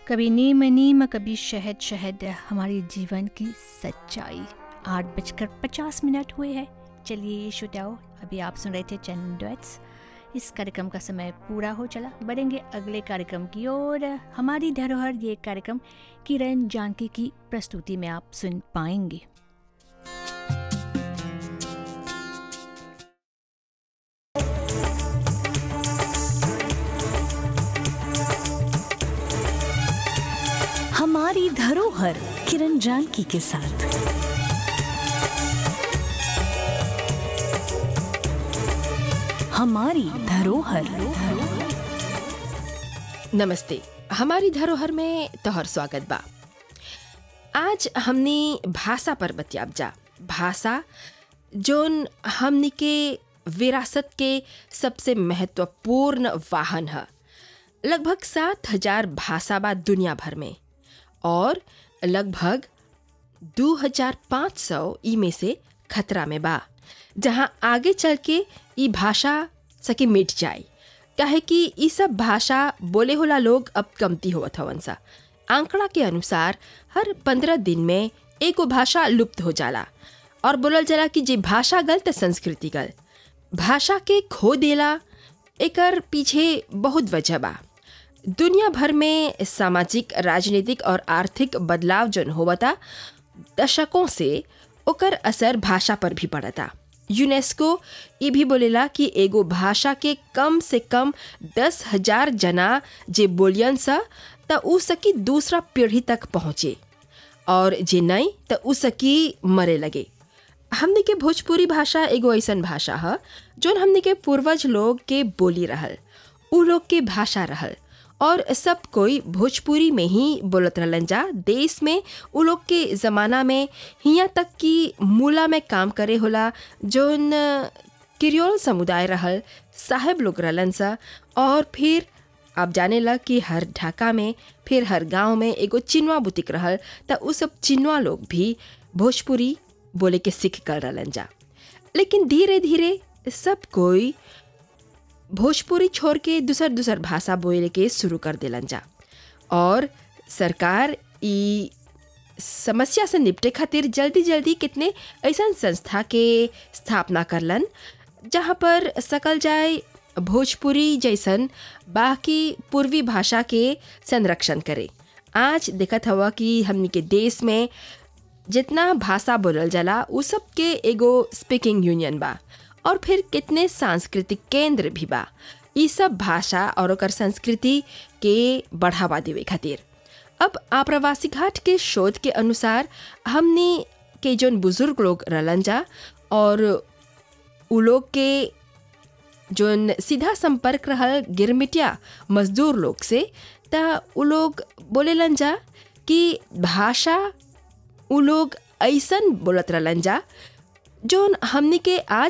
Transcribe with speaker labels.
Speaker 1: कभी नीम नीम कभी शहद शहद हमारे जीवन की सच्चाई आठ बजकर पचास मिनट हुए हैं चलिए श्रोताओ अभी आप सुन रहे थे चंद डॉट्स इस कार्यक्रम का समय पूरा हो चला बढ़ेंगे अगले कार्यक्रम की ओर हमारी धरोहर ये कार्यक्रम किरण जानकी की प्रस्तुति में आप सुन पाएंगे
Speaker 2: हमारी धरोहर किरण जानकी के साथ हमारी धरोहर
Speaker 3: नमस्ते हमारी धरोहर में तोहर स्वागत बा आज हमनी भाषा पर बतियाब जा भाषा जोन हमनी के विरासत के सबसे महत्वपूर्ण वाहन है लगभग सात हजार भाषा बा दुनिया भर में और लगभग दो हजार पाँच सौ ई में से खतरा में बा जहाँ आगे चल के ई भाषा सके मिट जाए काहे कि ई सब भाषा बोले होला लोग अब कमती होवत हवन सा आंकड़ा के अनुसार हर पंद्रह दिन में एगो भाषा लुप्त हो जाला और बोलल जाला कि जे भाषा गल त संस्कृति गल भाषा के खो देला एकर पीछे बहुत वजह बा दुनिया भर में सामाजिक राजनीतिक और आर्थिक बदलाव जन होवता दशकों से ओकर असर भाषा पर भी पड़ता यूनेस्को ये भी बोलेला कि एगो भाषा के कम से कम दस हजार जना जे बोलियन सा त उ सकी दूसरा पीढ़ी तक पहुँचे और जे नहीं त उ सकी मरे लगे हमने के भोजपुरी भाषा एगो ऐसन भाषा है जोन हमने के पूर्वज लोग के बोली रहल उ लोग के भाषा रहल और सब कोई भोजपुरी में ही बोलत रहलन जा देश में उ लोग के ज़माना में हियाँ तक कि मूला में काम करे होला जोन किरियोल समुदाय रहल साहेब लोग रहलन सा और फिर आप जाने लग कि हर ढाका में फिर हर गांव में एगो चिनवा बुतिक रहल त उ सब चिनवा लोग भी भोजपुरी बोले के सीख कर रहलन जा लेकिन धीरे धीरे सब कोई भोजपुरी छोड़ के दूसर दूसर भाषा बोले के शुरू कर दिलन जा और सरकार ई समस्या से निपटे खातिर जल्दी जल्दी कितने ऐसा संस्था के स्थापना करलन जहाँ पर सकल जाए भोजपुरी जैसन बाकी पूर्वी भाषा के संरक्षण करे आज देखत हवा कि हमनी के देश में जितना भाषा बोलल जाला उ सब के एगो स्पीकिंग यूनियन बा और फिर कितने सांस्कृतिक केंद्र भी बा ई सब भाषा और ओकर संस्कृति के बढ़ावा देवे खातिर अब आप्रवासी घाट के शोध के अनुसार हमने के जोन बुजुर्ग लोग रहलन जा और उ लोग के जोन सीधा संपर्क रहल गिरमिटिया मजदूर लोग से त उ लोग बोलेलन जा कि भाषा उ लोग ऐसन बोलत रहलन जा जोन हमनी के आज